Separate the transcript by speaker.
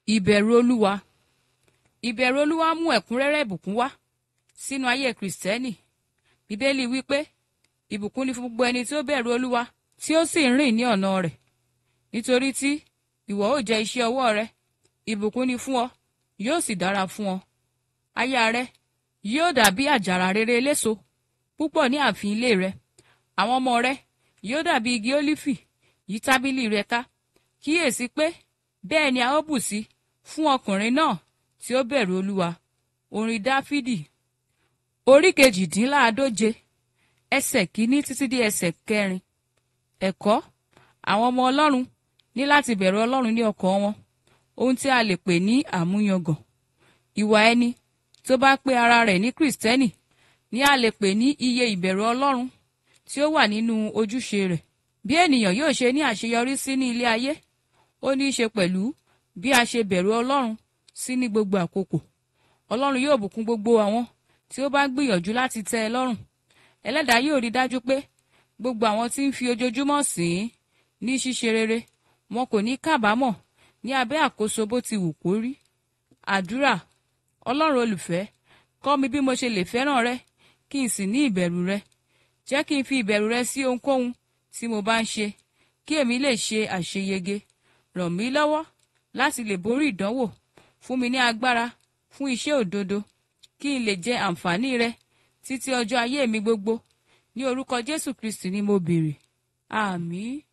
Speaker 1: ìbẹ̀rù olúwa ìbẹ̀rù olúwa mú ẹ̀kúnrẹ́rẹ́ ìbùkún wá sínú ayé kìrìsìtẹ́nì bíbélì wípé ìbùkún ni fún gbogbo ẹni tí ó bẹ̀rù olúwa tí ó sì ń rìn ní ọ̀nà rẹ̀ nítorí tí ìwọ ó jẹ iṣẹ́ ọwọ́ rẹ ìbùkún ni fún ọ yóò sì dára fún ọ aya rẹ yóò dàbí àjàrà rere eléso púpọ̀ ní ààfin ilé rẹ àwọn ọmọ rẹ yóò dàbí igi ólífì yí tábìlì rẹ ká kíyèsí pé bẹ́ẹ̀ ni a ó bù sí fún ọkùnrin náà tí ó bẹ̀rù olúwa orin dáfídì orí kejìdínláàádóje ẹsẹ̀ kìíní títí dé ẹsẹ̀ kẹrin ẹ̀kọ́ àwọn ọmọ ọlọ́run ní láti bẹ̀rù ọlọ́run ní ọkàn wọn ohun tí a lè pè ní àmúyangàn ìwà ẹni tó bá pé ara rẹ̀ ní kìrìsìtẹ́nì ni a lè pè ní iye ìbẹ̀rù ọlọ́run tí ó wà nínú ojúṣe rẹ̀ bí ènìyàn yóò ṣe ní àṣeyọrí sí ní ilé ayé ó ní í ṣe pẹ̀lú bí a ṣe bẹ̀rù ọlọ́run sí ní gbogbo àkókò ọlọ́run yóò bùkún gbogbo àwọn tí ó bá gbìyànjú láti tẹ́ ẹ lọ́rùn ẹlẹ́dàá yóò rí dájú pé gbogbo àwọn tí ń fi ojoojúmọ́ sìn ín ní ṣíṣe rere wọn kò ní kábàámọ̀ ní abẹ́ àkóso bó ti wù kó rí àdúrà ọlọ́run olùfẹ́ kọ́ mi bí mo ṣe lè fẹ́ràn rẹ kí n sì ní ìbẹ̀rù rẹ jẹ́ kí n fi ìbẹ̀rù rẹ sí ohunkóhun tí mo bá ń ṣe kí èmi lè ṣe àṣeyege ràn mí lọ́wọ́ láti lè borí ìdánwò fún mi ní agbára fún iṣẹ́ òdodo kí n lè jẹ àǹfààní rẹ títí ọjọ́ ayé mi gbogbo ní orúkọ Jésù Kristi ni mo béèrè àmín.